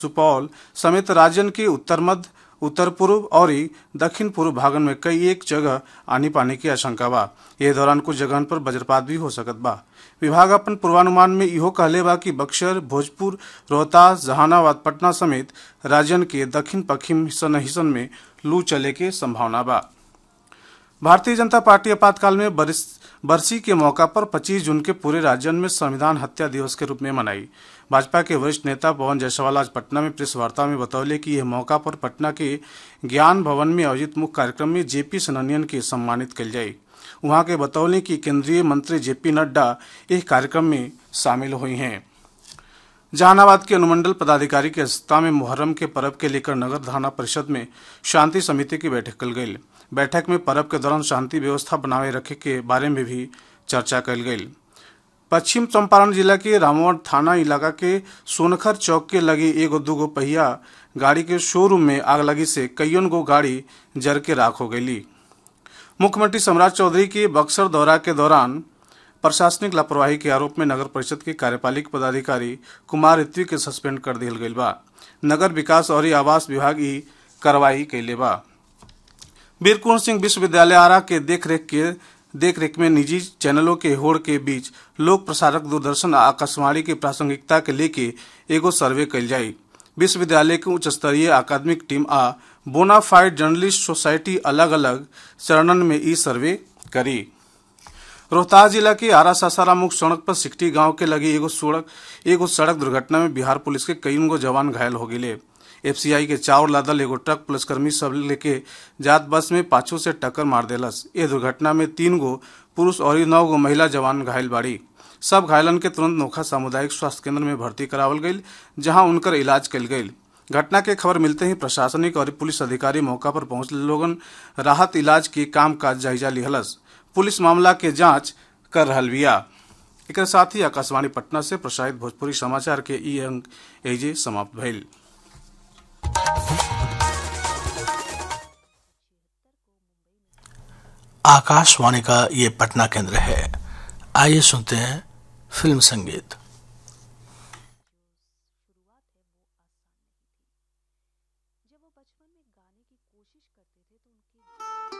सुपौल समेत राज्यन के उत्तर मध्य उत्तर पूर्व और दक्षिण पूर्व भागन में कई एक जगह आनी पानी की आशंका बा ये दौरान कुछ जगहन पर वज्रपात भी हो सकत बा विभाग अपन पूर्वानुमान में इहो कहले बा कि बक्सर भोजपुर रोहतास जहानाबाद पटना समेत राज्यन के दक्षिण पश्चिम हिस्सन हिस्सन में लू चले के संभावना बा भारतीय जनता पार्टी आपातकाल में बरिस बरसी के मौका पर 25 जून के पूरे राज्य में संविधान हत्या दिवस के रूप में मनाई भाजपा के वरिष्ठ नेता पवन जायसवाल आज पटना में प्रेस वार्ता में बतौले कि यह मौका पर पटना के ज्ञान भवन में आयोजित मुख्य कार्यक्रम में जेपी सननियन के सम्मानित कल जाये वहां के बतौले कि केंद्रीय मंत्री जेपी नड्डा इस कार्यक्रम में शामिल हुई हैं जहानाबाद के अनुमंडल पदाधिकारी की अध्यक्षता में मुहर्रम के पर्व के लेकर नगर थाना परिषद में शांति समिति की बैठक कल गई बैठक में पर्व के दौरान शांति व्यवस्था बनाए रखे के बारे में भी चर्चा कल गई पश्चिम चंपारण जिला के रामवट थाना इलाका के सोनखर चौक के लगे एगो दूगो पहिया गाड़ी के शोरूम में आग लगी से कईयन गो गाड़ी जर के राख हो गई मुख्यमंत्री सम्राट चौधरी के बक्सर दौरा के दौरान प्रशासनिक लापरवाही के आरोप में नगर परिषद के कार्यपालिक पदाधिकारी कुमार ऋत्विक के सस्पेंड कर दिया गई बा नगर विकास और आवास विभाग ई कार्रवाई कैले बा वीर कुंवर सिंह विश्वविद्यालय आरा के देखरेख के देखरेख में निजी चैनलों के होड़ के बीच लोक प्रसारक दूरदर्शन आ आकाशवाणी की प्रासंगिकता के लेके एगो सर्वे कल जाये विश्वविद्यालय के उच्च स्तरीय अकादमिक टीम आ बोनाफाइड जर्नलिस्ट सोसाइटी अलग अलग चरणन में ई सर्वे करी रोहतास जिला के आरा सासाराम मुख्य सड़क पर सिकटी गांव के लगे एगो सड़क एगो सड़क दुर्घटना में बिहार पुलिस के कई गो जवान घायल हो गए एफसीआई के चावर लादल एगो ट्रक पुलिसकर्मी सब लेके जात बस में पाछू से टक्कर मार देलस ये दुर्घटना में तीन गो पुरुष और नौ गो महिला जवान घायल बाड़ी सब घायलन के तुरंत नोखा सामुदायिक स्वास्थ्य केंद्र में भर्ती करावल गई जहां उनकर इलाज कल गई घटना के खबर मिलते ही प्रशासनिक और पुलिस अधिकारी मौका पर पहुंच लोगन राहत इलाज के काम काज जायजा लिहलस पुलिस मामला के जांच कर रहल बिया एक साथ ही आकाशवाणी पटना से प्रसारित भोजपुरी समाचार के ई अंक एजे समाप्त भइल आकाशवाणी का ये पटना केंद्र है आइए सुनते हैं फिल्म संगीत